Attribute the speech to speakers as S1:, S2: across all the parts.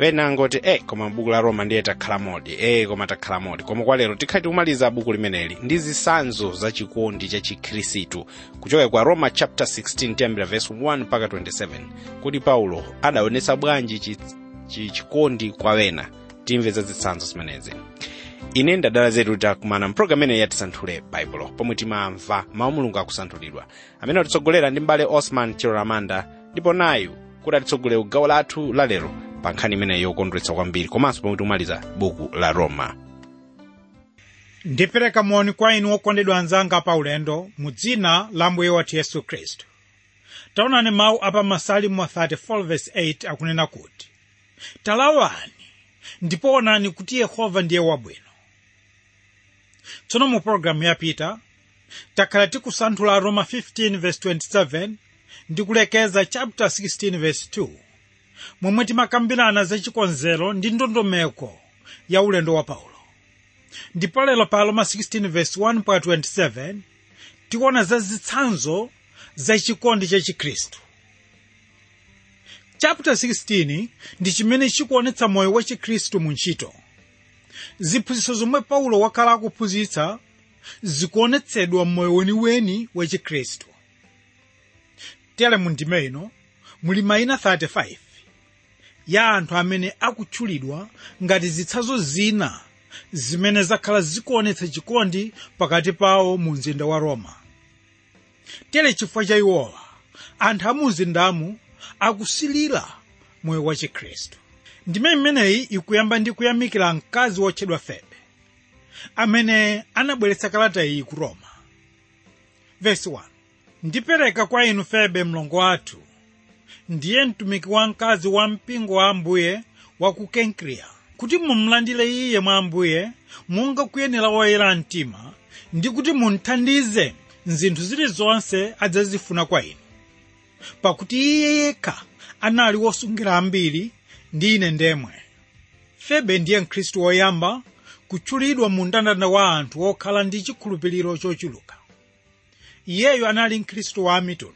S1: pena ngoti e koma buku la roma ndiye takhala modi e koma takhala modi koma kwa lero tikhati kumaliza buku limeneli ndi zitsanzo za chikondi cha chikhirisitu kuchoka kwa roma chapter 16 tiyambira verse 1 mpaka 27 kuti paulo adaonetsa bwanji chi- chi- chikondi kwa wena timve za zitsanzo zimenezi ine ndadala zetu takumana mpulogalamu imeneyi yatisanthule baibulo pomwe timamva mawu mulungu akusanthulidwa amene atitsogolera ndi mbale osman chiloramanda ndipo nayu kuti atitsogolere gawo lathu lalero pa nkhani imeneyi yokondweretsa kwambiri komanso pomwe tikumaliza buku la roma
S2: ndipereka moni kwa inu okondedwa anzanga pa ulendo mu dzina la mbuye wathu yesu khristu taonani mawu apa masalimo 34:8 akunena kuti talawani ndipo onani kuti yehova ndiye wabwino tsono mu pologalamu yapita takhala tikusanthula roma 15:27 ndi kulekeza chapter 16:2 momwe timakambirana za chikonzero ndi ndondomeko ya ulendo wa paulo ndipo lero pa roma 16:1-27 tikuona za zitsanzo za chikondi cha chikhristu chapter 16 ndi chimene chikuonetsa moyo wa chikhristu mu ntchito ziphunzitso zomwe paulo wakhala akuphunzitsa zikuonetsedwa m'moyo weniweni wa chikhristu tere mu ndime ino muli mayina 35 ya anthu amene akutchulidwa ngati zitsanzo zina zimene zakhala zikuonetsa chikondi pakati pawo mu mzinda wa roma tere chifukwa cha iwowa anthu a mu mzindamu akusilira moyo wa chikhristu ndime imeneyi ikuyamba ndi kuyamikira mkazi wotchedwa febe amene anabweretsa kalata iyi ku roma vesi 1 ndipereka kwa inu febe mlongo wathu ndiye mtumiki wa mkazi wa mpingo wa ambuye wa ku kenkreya kuti mumlandire iye mwa ambuye monga kuyenera woyera mtima ndi kuti munthandize mzinthu zilizonse adzazifuna kwa inu pakuti iye yekha anali wosungira ambiri ndi ine ndemwe febe ndiye mkhristu woyamba kutchulidwa mu mndandanda wa anthu okhala ndi chikhulupiriro chochuluka iyeyo anali mkhristu wa mitundu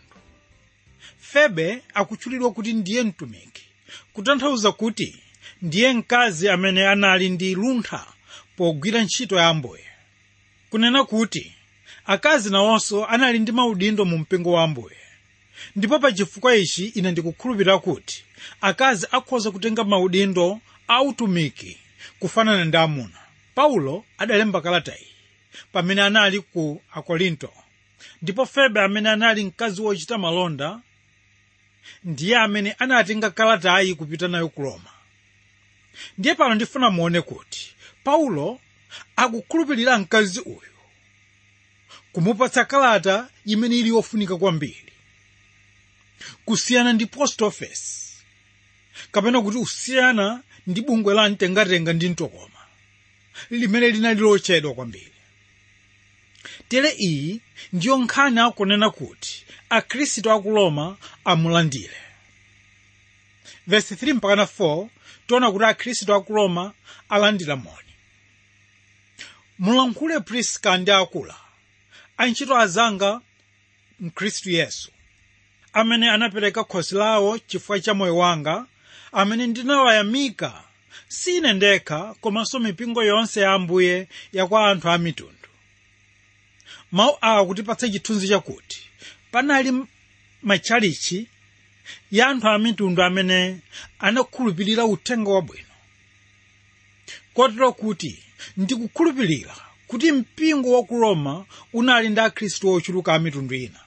S2: febe akutchulidwa kuti ndiye mtumiki kutanthauza kuti ndiye mkazi amene anali ndi luntha pogwira ntchito ya ambuye kunena kuti akazi nawonso anali ndi maudindo mu mpingo wa ambuye ndipo pa chifukwa ichi ine ndikukhulupirira kuti akazi akhoza kutenga maudindo a utumiki kufanana ndi amuna paulo adalemba kalata iyi pamene anali ku akorinto ndipo febe amene anali mkazi wochita malonda ndiye amene anatenga kalatayi kupita nayo ku roma ndiye pano ndifuna muone kuti paulo akukhulupirira mkazi uyu kumupatsa kalata imene ili yofunika kwambiri kusiyana ndi post office kapena kuti kusiyana ndi bungwe la mtengatenga ndi mtokoma limene linali lochedwa kwambiri tere iyi ndiyo nkhani akunena kuti akhristu aku roma amulandire vesi 3 mpakana 4 tiona kuti akhristu aku roma alandira moni mulankhule priska ndi akula antchito azanga mkhristu yesu amene anapereka khosi lawo chifukwa cha moyo wanga amene ndinawayamika si ine ndekha komanso mipingo yonse ya ambuye ya kwa anthu a mitundu mawu awa kutipatsa chithunzi chakuti panali matchalichi ya anthu a mitundu amene anakhulupirira uthenga wabwino kotero kuti ndikukhulupirira kuti mpingo wa ku roma unali ndi akhristu ochuluka a mitundu ina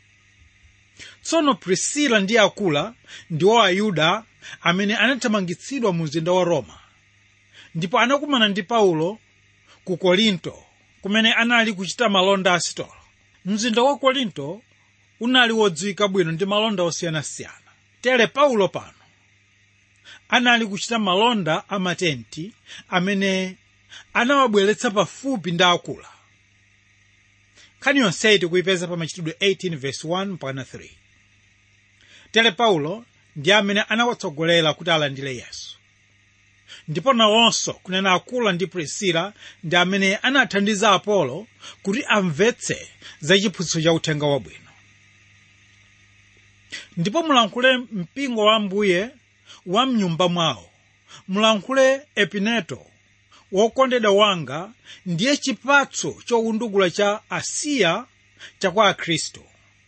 S2: tsono prisila ndi akula ndiwo ayuda amene anathamangitsidwa mu mzinda wa roma ndipo anakumana ndi paulo ku korinto kumene anali kuchita malonda a sitolo mzinda wa korinto unali wodziwika bwino ndi malonda osiyanasiyana tere paulo pano anali kuchita malonda a matenti amene anawabweretsa pafupi ndi akula nkhani yonseyi tikuyipeza pa machitidwe 18 verse 1 mpaka 3 tere paulo ndi amene anawatsogolera kuti alandire yesu ndipo nawonso kunena akula ndi prisila ndi amene anathandiza apolo kuti amvetse za chiphunzitso cha uthenga wabwino ndipo mulankhule mpingo wa ambuye wa mnyumba mwawo mulankhule epineto wokondedwa wanga ndiye chipatso chowundukula cha asiya chakwa akhristu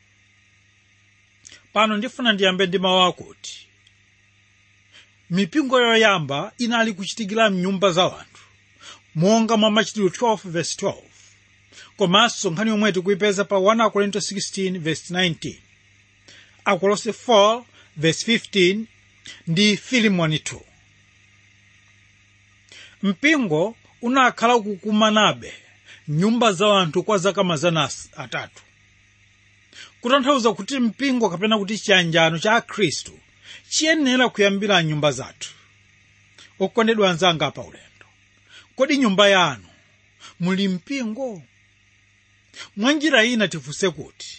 S2: pano ndifuna ndiyambe ndi mawu akuti mipingo yoyamba inali kuchitikira mnyumba za anthu monga mwa machitidwe 12 verse 12 komanso nkhani yomwe tikuyipeza pa 1 korinto 16 verse 19 akolose 4 verse 15 ndi filimoni 2 mpingo unakhala kukumanabe nyumba za anthu kwa zaka mazana atatu kutanthauza kuti mpingo kapena kuti chiyanjano cha akhristu chiyenera kuyambira nyumba zathu okondedwa anzanga pa ulendo kodi nyumba yanu muli mpingo mwa njira ina tifunse kuti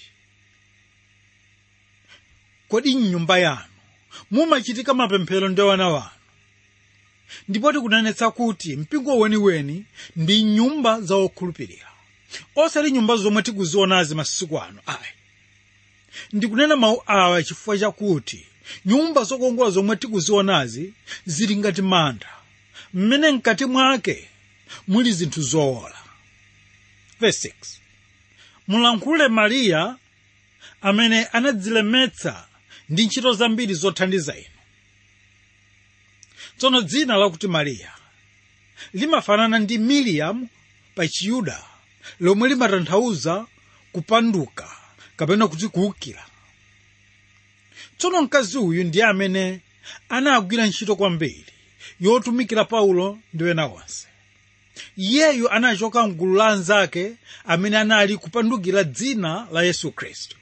S2: kodi mnyumba yanu mumachitika mapemphero ndi wana wanu ndipo tikunenetsa kuti mpingo weniweni ndi nyumba za okhulupirira osati nyumba zomwe tikuzionazi masiku ano ayi ndikunena mawu awa chifukwa chakuti nyumba zokongola zomwe tikuzionazi zili ngati manda mmene mkati mwake muli zinthu zowola verse 6 mulankhule mariya amene anadzilemetsa ndi ntchito zambiri zothandiza inu tsono dzina lakuti mariya limafanana ndi miriam pa chiyuda lomwe limatanthauza kupanduka kapena kuti kuwukira tsono mkazi uyu ndiye amene anagwira ntchito kwambiri yotumikira paulo ndi wena onse iyeyu anachoka mgulu la anzake amene anali kupandukira dzina la yesu khristu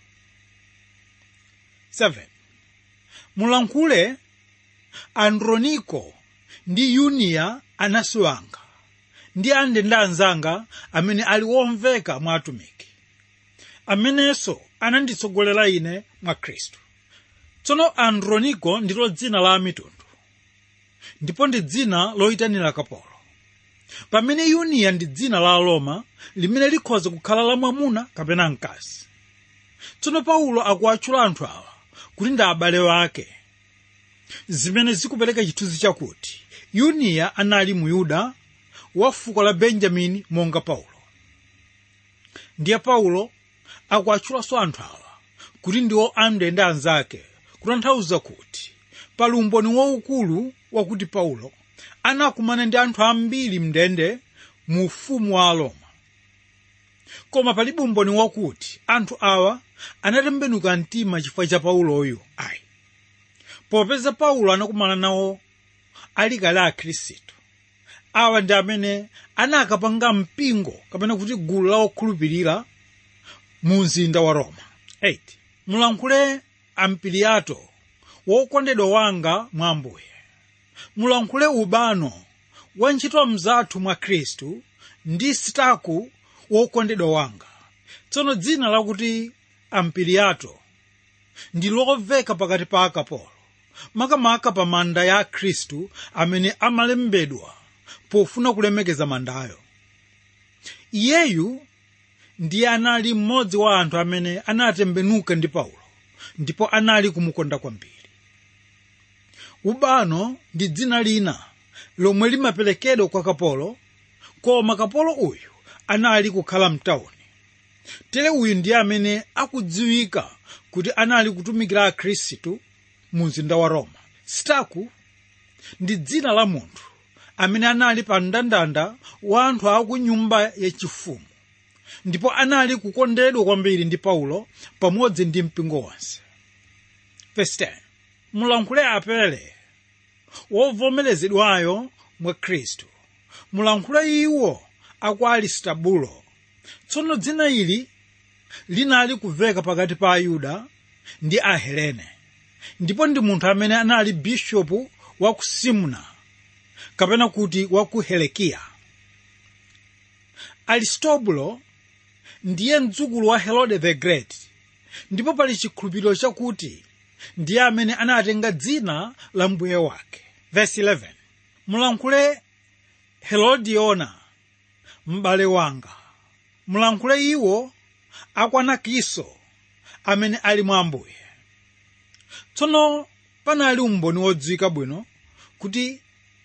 S2: 7 mulankhule androniko ndi yuniya anansi wanga ndi andende anzanga amene ali womveka mwa atumiki amenenso ananditsogolera ine mwa khristu tsono androniko ndilo dzina la amitundu ndipo ndi dzina loyitanira kapolo pamene yuniya ndi dzina la aloma limene likhoza kukhala la mwamuna kapena mkazi tsono paulo akuwatchula anthu awa kuti ndi abale wake zimene zikupereka chithunzi chakuti yuniya anali muyuda wa fuko la benjamini monga paulo ndiye paulo akuwatchulanso anthu awa kuti ndiwo andende anzake kutanthauza kuti pali umboni waukulu wakuti paulo anakumana ndi anthu ambiri mndende mu ufumu wa aroma koma palibe umboni wakuti anthu awa anatembenuka mtima chifukwa cha pauloyu ayi popeza paulo anakumana nawo ali kale akhristu awa ndi amene anakapanga mpingo kapena kuti gulu la okhulupirira mu mzinda wa roma 8 mulankhule ampiliato wokondedwa wanga mwa ambuye mulankhule ubano wa ntchito mzathu mwa khristu ndi staku wokondedwa wanga tsono dzina lakuti ampiliato ndi lomveka pakati pa akapolo makamaka pa manda ya khristu amene amalembedwa pofuna kulemekeza mandayo iyeyu ndiye anali mmodzi wa anthu amene anatembenuka ndi paulo ndipo anali kumukonda kwambiri ubano ndi dzina lina lomwe limaperekedwa kwa kapolo koma kapolo uyu anali kukhala mtawuni tere uyu ndiye amene akudziwika kuti anali kutumikira akhristu mu mzinda wa roma staku ndi dzina la munthu amene anali pa mndandanda wa anthu aku nyumba yachifumu ndipo anali kukondedwa kwambiri ndi paulo pamodzi ndi mpingo wonse Verse 10. mulankhule apele wovomerezedwayo mwa khristu mulankhule iwo aku aristobulo tsono dzina ili linali kumveka pakati pa ayuda ndi ahelene ndipo ndi munthu amene anali bishopu wa ku simna kapena kuti wa ku helekiya aristobulo ndiye mdzukulu wa herode the great ndipo pali chikhulupiriro chakuti ndiye amene anatenga dzina la mbuye wake verse 11 mulankhule herodiona m'bale wanga mulankhule iwo akwanakiso amene ali mwa ambuye tsono panali umboni wodziwika bwino kuti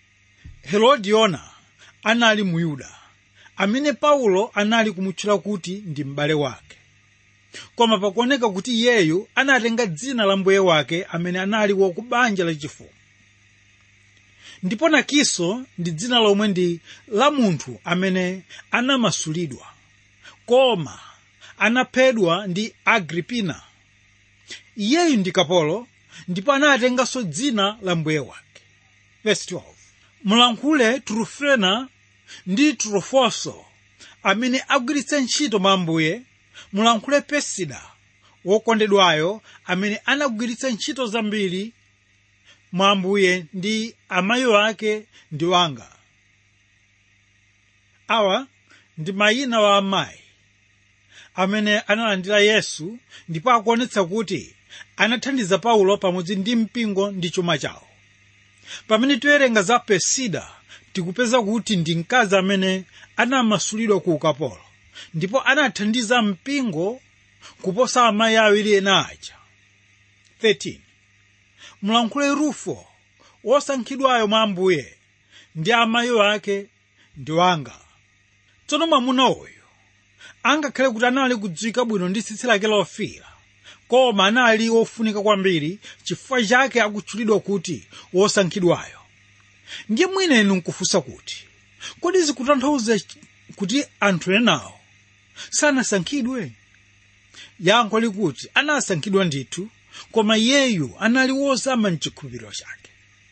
S2: herodiona anali muyuda amene paulo anali kumutchula kuti ndi m'bale wake koma pakuoneka kuti iyeyu anatenga dzina la mbuye wake amene anali wakubanja lachifumu ndipo nakiso ndi dzina lomwe ndi la munthu amene anamasulidwa koma anaphedwa ndi agripina iyeyu ndi kapolo ndipo anatenganso dzina la mbuye wake Verse 12. mulankhule trufena ndi trufoso amene agwiritsa ntchito mwa ambuye mulankhule pesida wokondedwayo amene anagwiritsa ntchito zambiri mwa ambuye ndi amayi ake ndi wanga awa ndi mayina wa amayi amene analandira yesu ndipo akuonetsa kuti anathandiza paulo pamodzi ndi mpingo ndi chuma chawo pamene tiwerenga za pesida tikupeza kuti ndi mkazi amene anamasulidwa ku ukapolo ndipo anathandiza mpingo kuposa amayi awiri ena aja 13 mulankhule rufo wosankhidwayo mwa ambuye ndi amayi ake ndi wanga tsono mwamuna uyu angakhale kuti anali kudziwika bwino ndi tsitsi lake lofira koma anali wofunika kwambiri chifukwa chake akutchulidwa kuti wosankhidwayo ndiye mwina inu nkufunsa kuti kodi zikutanthauza kuti anthu enawo sanasankhidwe yankho likuti anasankhidwa ndithu koma iyeyu anali wozama mchikhulupiriro chake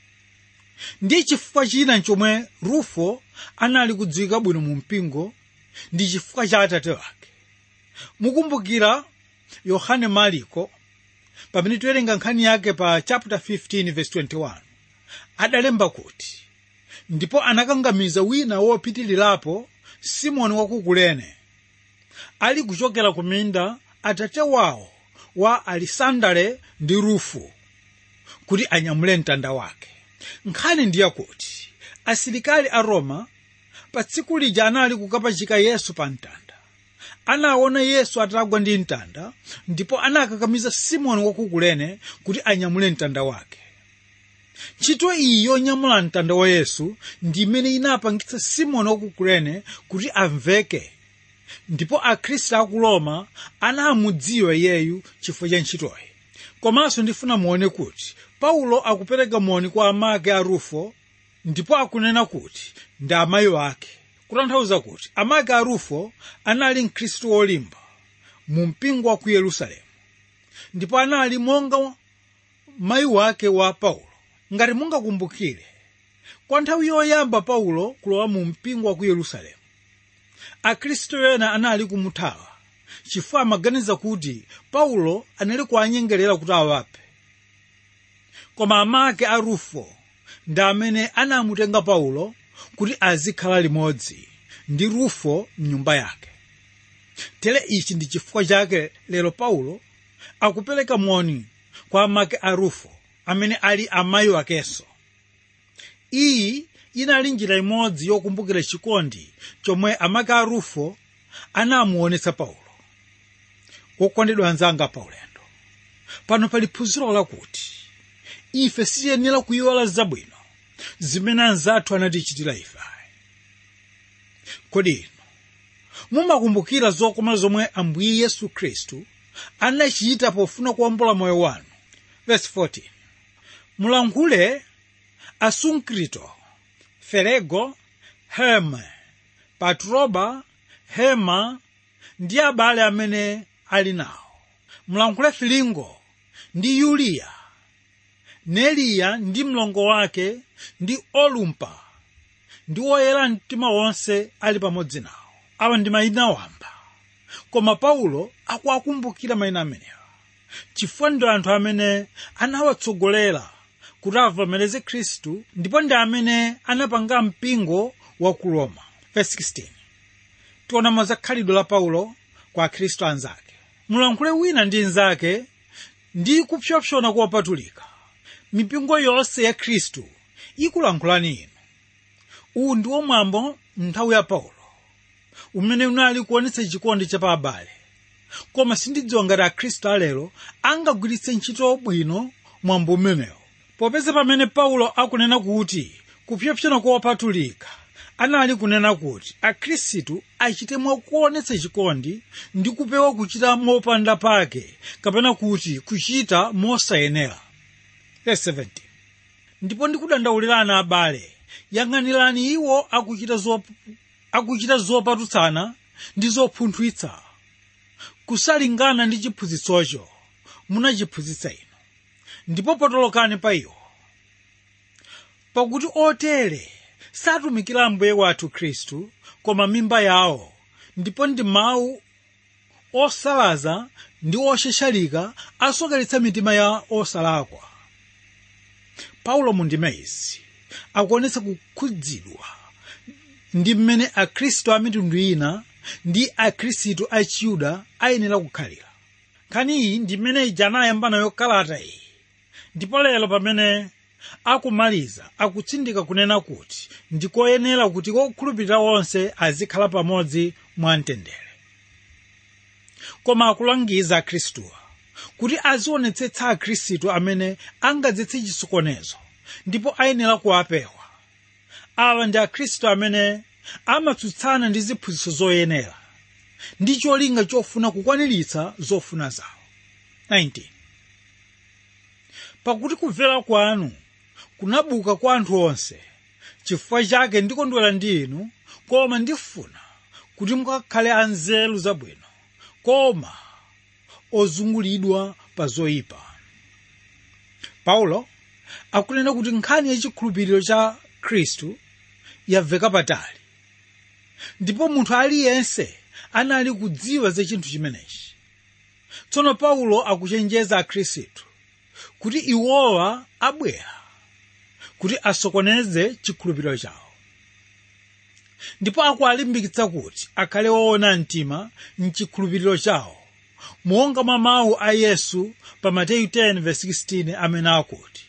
S2: ndi chifukwa china chomwe rufo anali kudziwika bwino mu mpingo ndi chifukwa cha atate wake mukumbukira yohane mariko pamene tiwerenga nkhani yake pa chapter 15 verse 21 adalemba kuti ndipo anakangamiza wina wopitirirapo simoni wa ku kurene ali kuchokera ku minda atate wawo wa alisandale ndi rufu kuti anyamule mtanda wake nkhani ndiye kuti asilikali a roma pa tsiku lija anali kukapachika yesu pa mtanda anaona yesu atagwa ndi mtanda ndipo anakakamiza simoni wa ku kurene kuti anyamule mtanda wake ntchito iyi yonyamula mtanda wa yesu ndi imene inapangitsa simoni wa ku kurene kuti amveke ndipo akhristu a ku roma anamudziwa iyeyu chifukwa cha ntchitoyi komanso ndifuna muone kuti paulo akupereka moni kwa amake a rufo ndipo akunena kuti ndi amayi ake kutanthauza kuti amake a rufo anali mkhristu wolimba mu mpingo wa ku yerusalemu ndipo anali monga mayi wake wa paulo ngati mungakumbukire kwa nthawi yoyamba paulo kulowa mu mpingo wa ku yerusalemu akhristu ena anali kumuthawa chifukwa amaganiza kuti paulo anali kuwanyengerera kuti awaphe koma amake a rufo ndi amene anamutenga paulo kuti azikhala limodzi ndi rufo mnyumba yake tere ichi ndi chifukwa chake lero paulo akupereka moni kwa amake a rufo amene ali amayi wakenso iyi inali njira imodzi yokumbukira chikondi chomwe amake a rufo anamuonetsa paulo wokondedwa anzanga paulendo pano pali phunziro lakuti ife sitiyenera kuyiwala zabwino zimene anzathu anatichitira ife kodi inu mumakumbukira zokoma zomwe ambuye yesu khristu anachita pofuna kuwombola moyo wanu verse 14 mulankhule asunkrito ferego herme patroba hema ndi abale amene ali nawo mulankhule filingo ndi yuliya neliya ndi mlongo wake ndi olumpa ndi woyera mtima wonse ali pamodzi nawo awa ndi mayina wamba koma paulo akuwakumbukira mayina amenewa chifukwa ndi anthu amene anawatsogolera kuti avomereze khristu ndipo ndi amene anapanga mpingo wa ku roma verse 16 tiona za khalidwe la paulo kwa akhristu anzake mulankhule wina ndi nzake ndi kupsompsona kopatulika mipingo yonse ya khristu ikulankhulani inu uwu ndi mwambo nthawi ya paulo umene unali kuonetsa chikondi cha pa abale koma sindidziwa ngati akhristu alero angagwiritse ntchito bwino mwambo umenewo popeza pamene paulo akunena kuti kupyapyana kopatulika anali kunena kuti akhristu achite mwakuonetsa chikondi ndi kupewa kuchita mopanda pake kapena kuti kuchita mosayenera Verse 17. ndipo ndikudandaulirani abale yang'anirani iwo akuchita zop, akuchita zopatutsana ndi zopunthwitsa kusalingana ndi chiphunzitsocho munachiphunzitsa inu ndipo potolokani pa iwo pakuti otere satumikira mbuye wathu khristu koma mimba yawo ndipo ndi mawu osalaza ndi osheshalika asokeretsa mitima ya osalakwa paulo mundime izi akuonetsa kukhudzidwa ndi mmene akhristu a mitundu ina ndi akhristu a chiyuda ayenera kukhalira nkhani iyi ndi mmene ija anayamba nayo kalata iyi ndipo lero pamene akumaliza akutsindika kunena kuti ndikoyenera kuti okhulupirira onse azikhala pamodzi mwamtendere koma akulangiza akhristuwa kuti azionetsetsa akhristu amene angadzetse chisokonezo ndipo ayenera kuwapewa awa ndi akhristu amene amatsutsana ndi ziphunzitso zoyenera ndi cholinga chofuna kukwaniritsa zofuna zawo 19 pakuti kumvera kwanu kunabuka kwa anthu onse chifukwa chake ndikondwera ndi inu koma ndifuna kuti mukakhale anzeru zabwino koma ozungulidwa pa zoyipa paulo akunena kuti nkhani ya chikhulupiriro cha khristu yamveka patali ndipo munthu aliyense anali kudziwa za chinthu chimenechi tsono paulo akuchenjeza akhristu kuti iwowa abwera kuti asokoneze chikhulupiriro chawo ndipo akuwalimbikitsa kuti akhale woona mtima mchikhulupiriro chawo monga mwa mawu a yesu pa mateyu 10:16 amene akuti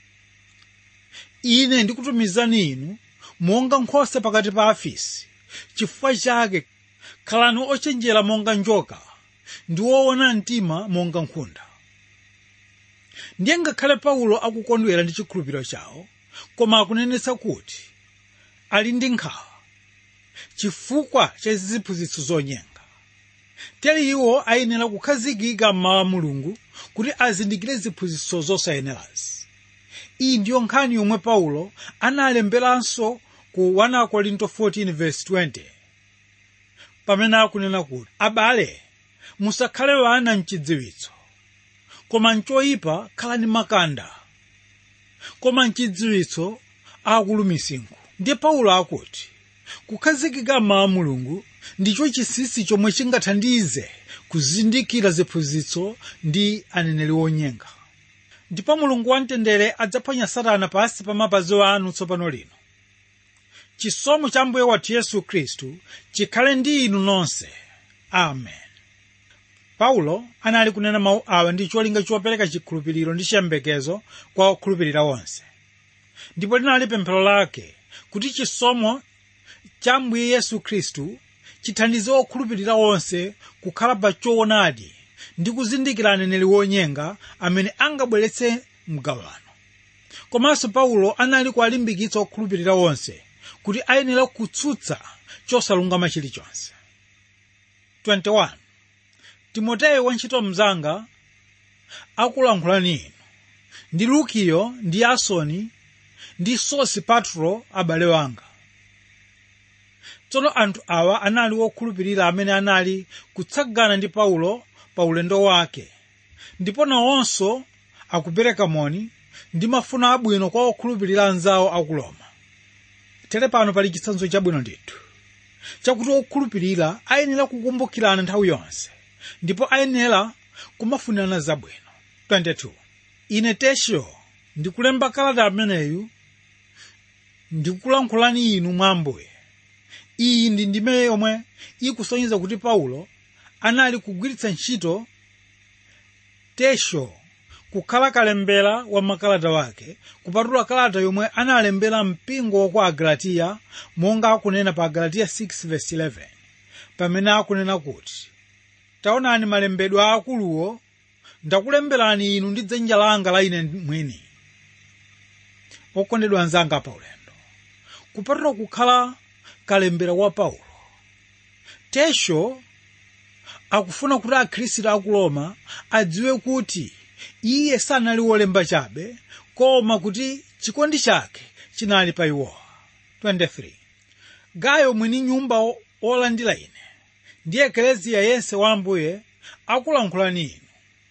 S2: ine ndikutumizani inu monga nkhosa pakati pa afisi chifukwa chake khalani ochenjera monga njoka ndi woona mtima monga nkhunda ndiye ngakhale paulo akukondwera ndi chikhulupiriro chawo koma akunenetsa kuti ali ndi nkhawa chifukwa cha ziphunzitso zonyenga tere iwo ayenera kukhazikika mmawu a mulungu kuti azindikire ziphunzitso zosayenerazi iyi ndiyo nkhani yomwe paulo analemberanso ku 1 korinto 14:20 pamene akunena kuti abale musakhale wana mchidziwitso koma mchoyipa khalani makanda koma mchidziwitso akulu misinkhu ndiye paulo akuti kukhazikika mmawu a mulungu ndicho chinsinsi chomwe chingathandize kuzindikira ziphunzitso ndi aneneri onyenga ndipo mulungu wamtendere adzaphwanya satana pansi pa mapazi anu tsopano lino chisomo cha mbuye wathu yesu khristu chikhale ndi inu nonse amen paulo anali kunena mawu awa ndi cholinga chopereka chikhulupiriro ndi chiyembekezo kwa okhulupirira onse ndipo linali pemphero lake kuti chisomo cha mbuye yesu khristu chithandize okhulupirira onse kukhala pa choonadi ndi kuzindikira aneneri wonyenga amene angabweretse mgawano komanso paulo anali kuwalimbikitsa okhulupirira onse kuti ayenera kutsutsa chosalungama chilichonse 21 timoteyo wantchito mnzanga akulankhulani inu ndi lukiyo ndi yasoni ndi sosipatro abale wanga tsono anthu awa anali wokhulupirira amene anali kutsagana ndi paulo pa ulendo wake ndipo nawonso akupereka moni ndi mafuno abwino kwa okhulupirira anzawo aku roma tere pano pali chitsanzo chabwino ndithu chakuti okhulupirira ayenera kukumbukirana nthawi yonse ndipo ayenera kumafunirana zabwino 22 ine tesio ndikulemba kalata ameneyu ndikulankhulani inu mwa ambuye iyi ndi ndime yomwe ikusonyeza kuti paulo anali kugwiritsa ntchito tesho kukhala kalembera wa makalata wake kupatula kalata yomwe analembera mpingo wa kwa agalatiya monga akunena pa agalatiya 6:11 pamene akunena kuti taonani malembedwe aakuluwo ndakulemberani inu ndi dzanja langa la ine mwini okondedwa anzanga pa ulendo kupatula kukhala kalembera wa paulo tesho akufuna kuti akhristu aku roma adziwe kuti iye sanali wolemba chabe koma kuti chikondi chake chinali pa iwowa 23 gayo mwini nyumba olandira ine ndi ekleziya yense wa ambuye akulankhulani inu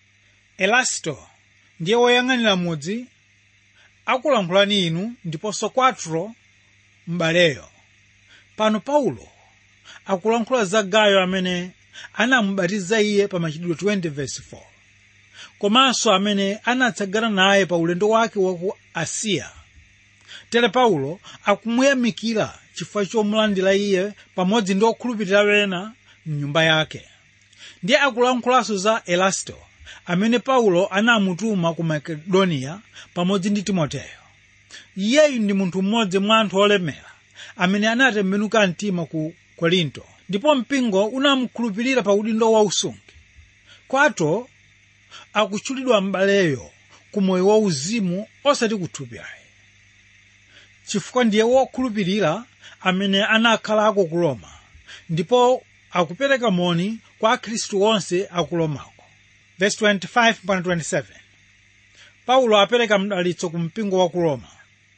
S2: elasto ndiye woyang'anira mudzi akulankhulani inu ndiponso kwatro m'baleyo pano paulo akulankhula za gayo amene anamubatiza iye pa machitidwe 20 verse 4 komanso amene anatsagana naye pa ulendo wake wa ku asiya tere paulo akumuyamikira chifukwa chomulandira iye pamodzi ndi okhulupirira wena mnyumba yake ndiye akulankhulanso za elasto amene paulo anamutuma ku makedoniya pamodzi ndi timoteyo iyeyu ndi munthu mmodzi mwa anthu olemera amene anatembenuka mtima ku korinto ndipo mpingo unamukhulupirira pa udindo wa usungi kwato akutchulidwa m'baleyo ku moyo wa uzimu osati kuthupi ayi chifukwa ndiye wokhulupirira amene anakhalako ku roma ndipo akupereka moni kwa akhristu onse aku romako verse 25 mpaka 27 paulo apereka mdalitso ku mpingo wa ku roma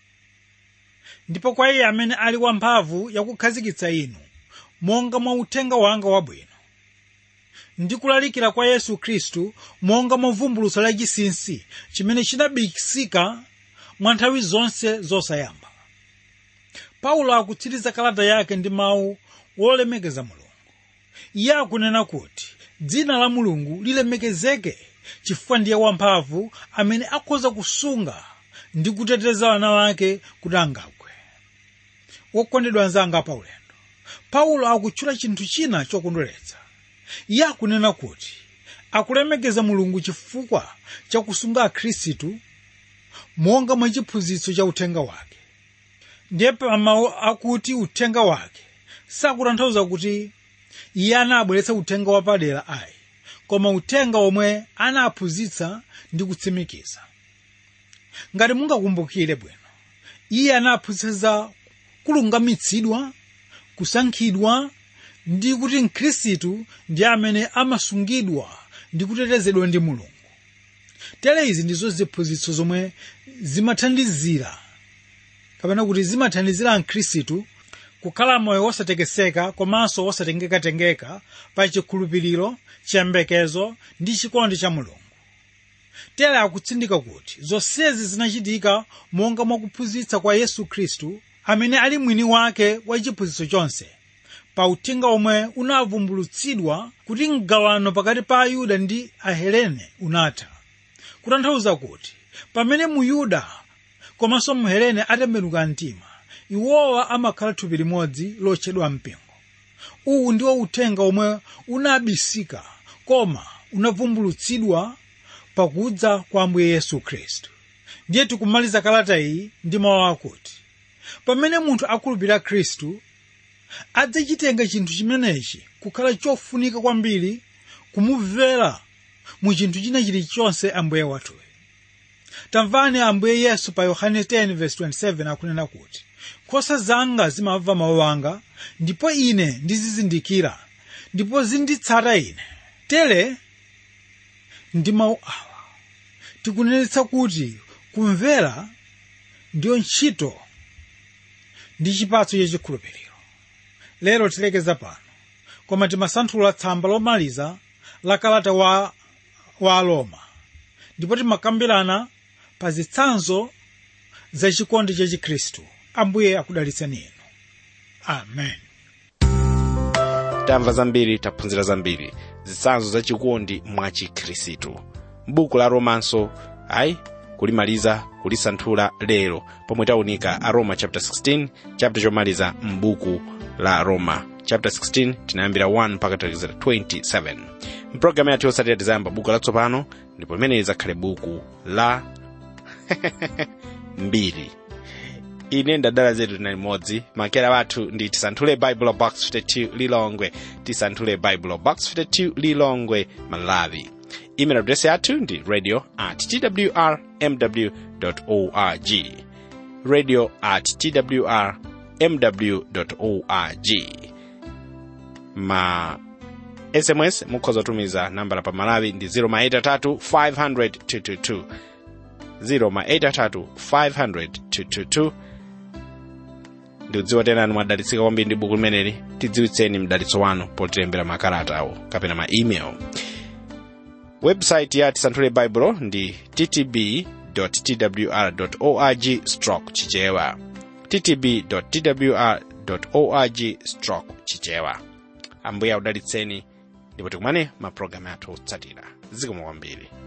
S2: ndipo kwa iye amene ali wamphamvu yakukhazikitsa inu monga mwa uthenga wanga wabwino ndi kulalikira kwa yesu khristu monga mwa vumbulutso lachinsinsi chimene chinabisika mwa nthawi zonse zosayamba paulo akutsiriza kalata yake ndi mawu wolemekeza mulungu iye akunena kuti dzina la mulungu lilemekezeke chifukwa ndiye wamphamvu amene akhoza kusunga ndi kuteteza ana wake kuti angagwe wokondedwa anzanga paulendo paulo akutchula chinthu china chokondweretsa iye akunena kuti akulemekeza mulungu chifukwa chakusunga akhristu monga mwa chiphunzitso cha uthenga wake ndiye pamawu akuti uthenga wake sakutanthauza kuti iye anabweretsa uthenga wapadera ayi koma uthenga omwe anaphunzitsa ndi kutsimikiza ngati mungakumbukire bwino iye anaphunzitsa kulungamitsidwa kusankhidwa ndi kuti mkhristu ndi amene amasungidwa ndi kutetezedwa ndi mulungu tere izi ndizo ziphunzitso zomwe zimathandizira kapena kuti zimathandizira mkhristu kukhala moyo wosatekeseka komanso wosatengekatengeka pa chikhulupiriro chiyembekezo ndi chikondi cha mulungu tere akutsindika kuti zonsezi zinachitika monga mwakuphunzitsa kwa yesu khristu amene ali mwini wake wa chiphunzitso chonse pa uthenga omwe unavumbulutsidwa kuti mgawano pakati pa ayuda ndi ahelene unatha kutanthauza kuti pamene muyuda komanso mhelene atembenuka mtima iwowa amakhala thupi limodzi lotchedwa mpingo uwu ndiwo uthenga omwe unabisika koma unavumbulutsidwa pakudza kwa ambuye yesu khristu ndiye tikumaliza kalata iyi ndi mawu akuti pamene munthu akhulupirira khristu adzachitenga chinthu chimenechi kukhala chofunika kwambiri kumumvera mu chinthu china chilichonse ambuye wathuyo tamvani ambuye yesu pa yohane 10:27 akunena kuti nkhosa zanga zimamva mawu anga ndipo ine ndizizindikira ndipo zinditsata ine tere ndi mawu awa tikunenetsa kuti kumvera ndiyo ntchito ndi chipatso chachikhulupiriro lero tilekeza pano koma timasanthula tsamba lomaliza la kalata wa, wa aloma ndipo timakambirana pa zitsanzo za chikondi cha chikhristu ambuye akudalitseni inu amen
S1: tamva zambiri taphunzira zambiri zitsanzo za chikondi mwa chikhristu m'buku la romanso ayi kulimaliza kulisanthula lero pomwe taunika a roma chapter 16 chapter chomaliza m'buku la roma chapter 16 tinayambira 1 mpaka talekeza 27 mpulogalamu yathu yosatira tizayamba buku latsopano ndipo limene lizakhale buku la mbiri ine ndadala zetu tinali limodzi makera wathu ndi tisanthule bible box 52 lilongwe tisanthule bible box 52 lilongwe malawi email address yathu ndi radio at twr mw org radio at twr mw org ma sms mukhoza kutumiza nambala pa malawi ndi 083 500 222 083 500 222 ndikudziwa tenani mwadalitsika kwambiri ndi buku limeneli tidziwitseni mdalitso wanu potilembera makalata awo kapena ma email website ya tisanthule baibulo ndi ttb twr org stroke chichewa ttb twr org stroke chichewa ambuye audalitseni ndipo tikumane mapulogalamu athu otsatira zikomo kwambiri